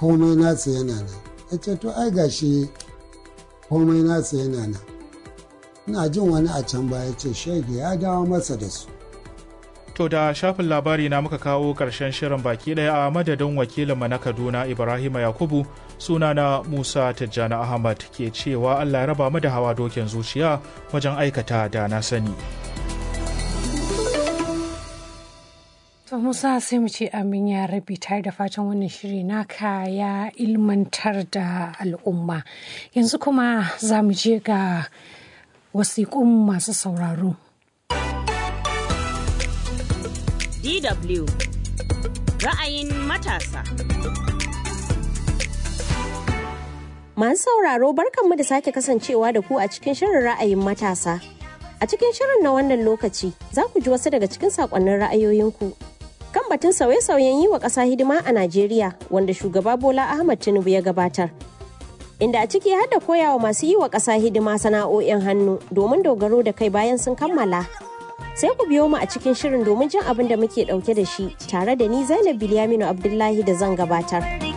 komai nasa yana nan ya ce to ai gashi komai nasa yana nan ina jin wani a can baya ce shege ya dawo masa da su To da shafin labari na muka kawo ƙarshen shirin baki ɗaya a madadin wakilinmu na Kaduna Ibrahima Yakubu sunana Musa Tijjani Ahmad ke cewa Allah ya raba mu da hawa dokin zuciya wajen aikata da na sani. To Musa sai mu ce amin ya rabi tare da fatan wannan shiri naka ya ilmantar da al'umma. Yanzu kuma za mu je ga wasiƙun masu sauraro. DW ra'ayin matasa. Masu sauraro barkanmu da sake kasancewa da ku a cikin shirin ra'ayin matasa. A cikin shirin na wannan lokaci za ku ji wasu daga cikin sakonnin ra'ayoyinku. Kan batun sauye-sauyen yi wa ƙasa hidima a Najeriya wanda shugaba Bola Ahmad Tinubu ya gabatar. Inda a ciki har da koyawa masu yi wa ƙasa hidima sana'o'in hannu domin dogaro da kai bayan sun kammala. sai ku biyo mu a cikin shirin domin jin abin da muke dauke da shi tare da ni Zainab Bilyaminu Abdullahi da zan gabatar.